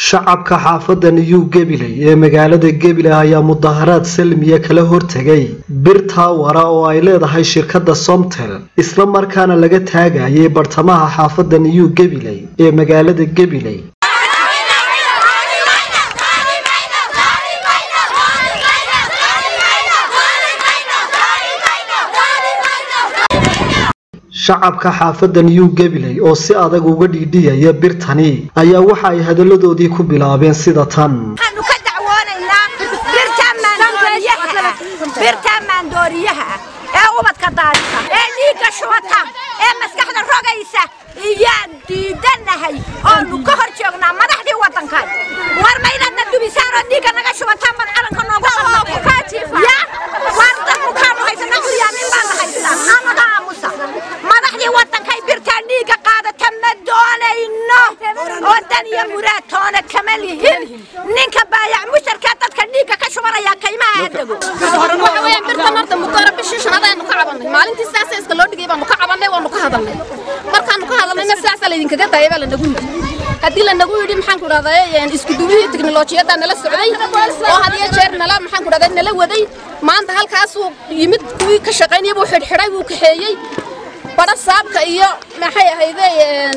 shacabka xaafadda new gabiley ee magaalada gabiley ayaa mudaharaad salmiya kala hortegay bir taawara oo ay leedahay shirkadda somtel isla markaana laga taagayay bartamaha xaafadda new gabiley ee magaalada gabiley shacabka xaafadda new gabiley oo si adag uga dhiidhiyaya birtani ayaa waxa ay hadalladoodii ku bilaabeen sida tan waxaanu ka dacwoonaynaa birta maandooriyaha ee ubadka daadisa ee dhiigga shubata ee maskaxda rogaysa iyaan diidanahay oonu ka hor joognaa madaxdii waddankan war maydadna dubisaan oo dhiigga naga shubataan bad calanka noogu ya war dad bukaanu haysana curyaanin baana haystaa naga aamusa madaxdii waddankay birtaan dhiigga qaadata ma doonayno waddan iyo muraad toona kama lihin ninka baayac musharkaa dadka dhiigga ka shubanaya kaymaha aadago waxa weeyaan birtan horta muddoora bishii shanaad ayaanu ka cabannay maalintii sidaasa iska loo dhigay baanu ka cabannay waanu ka hadalnay markaanu ka hadalnayna sidaasaa laydinkaga daayay baa lanagu yidhi haddii lanagu yidhi maxaan ku dhahdaa isku duwihii tiknolojiyadda nala socday oo had iyo jeer nala maxaan ku dhahdaa nala waday maanta halkaasuu yimid kuwii ka shaqaynaya buu xidhxidhay buu kaxeeyey badha saabka iyo maxay ahayde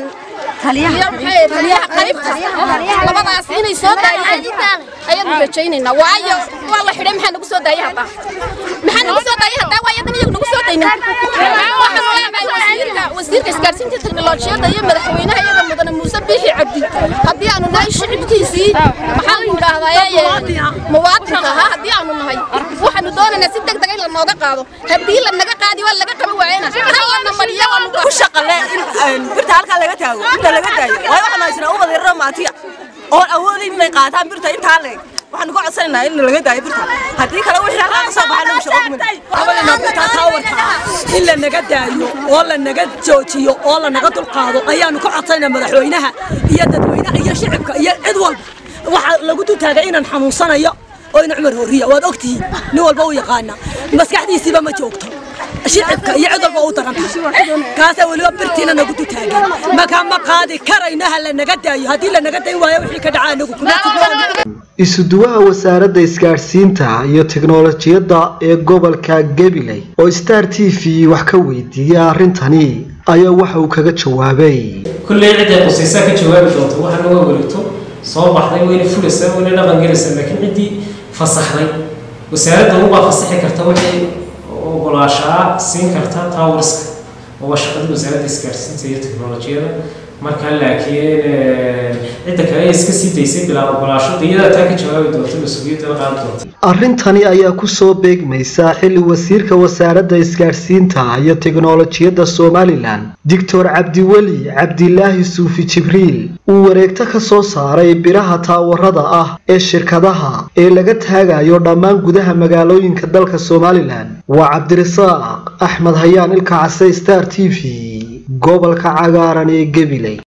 taliyaha qaybta labadaas inay soo daayeen ayaanu rajaynaynaa waayo waa la xidhay maxaa nagu soo daayay haddaa maxaa nagu soo daayay haddaa waayo dan iyagu nagu soo daynin waxaanu leenahay wasiirka wasiirka isgaarsiinta teknolojiyadda iyo madaxweynaha iyaga mudane muuse biixi cabdi haddii aanu nahay shicibkiisii maxaan ku idhaahdaa muwaadinka ahaa haddii aanu nahay waxaanu doonaynaa si deg deg in lanooga qaado haddii lanaga qaadi waa laga qaban waayana hal lana mariyo ku shaqale in birta halkaa laga taago birta laga daayo waayo waxaan haysanaa ubad yarro maatiya oon awoodayn inay qaataan birta intaa leeg waxaanu ka codsanaynaa in laga daayo birta haddii kale wixii halkaa ka soo baxaa lagu shaqo habalina birtaa taawarka in la naga daayo oo la naga joojiyo oo la naga dulqaado ayaanu ka codsanaynaa madaxweynaha iyo dadweynaha iyo shicibka iyo cid walba waxaa lagu dultaagay inaan xanuunsanayo oo ina cumar horiya waad ogtihiin nin walba u yaqaana maskaxdiisiiba ma joogto shicibka iyo cid walba u daran tahay kaasaa weliba birtiina nagu dultaagay makaa ma qaadi karayno ha la naga daayo haddii la naga dayn waayo wixii ka dhacaa nagu kuma jirno isuduwaha wasaaradda isgaadhsiinta iyo tiknolojiyadda ee gobolka gabiley oo star t v wax ka weydiiyey arrintani ayaa waxa uu kaga jawaabay kulley cidday qusaysaa ka jawaabi doonto waxaa naga wareegto soo baxday wayna fulaysaa wayna dhaqan gelaysaa laakiin ciddii fasaxday wasaaradda ubaa fasaxi karta waxay ogolaashaa siin karta towriska oo waa shaqadii wasaaradda isgaarsiinta iyo teknolojiyada markaa laakiin cidda kale ay iska sii daysay bilaa ogolaasho iyada taa ka jawaabi doonta mas-uuliyadda qaadi doonta arrintani ayaa ku soo beegmaysa xilli wasiirka wasaaradda isgaadhsiinta iyo tiknolojiyadda somalilan doctor cabdiweli cabdilaahi suufi jibriil uu wareegto ka soo saaray biraha taawarada ah ee shirkadaha ee laga taagayo dhammaan gudaha magaalooyinka dalka somalilan waa cabdirasaaq axmed hayaan ilka case star t v gobolka cagaaran ee gabiley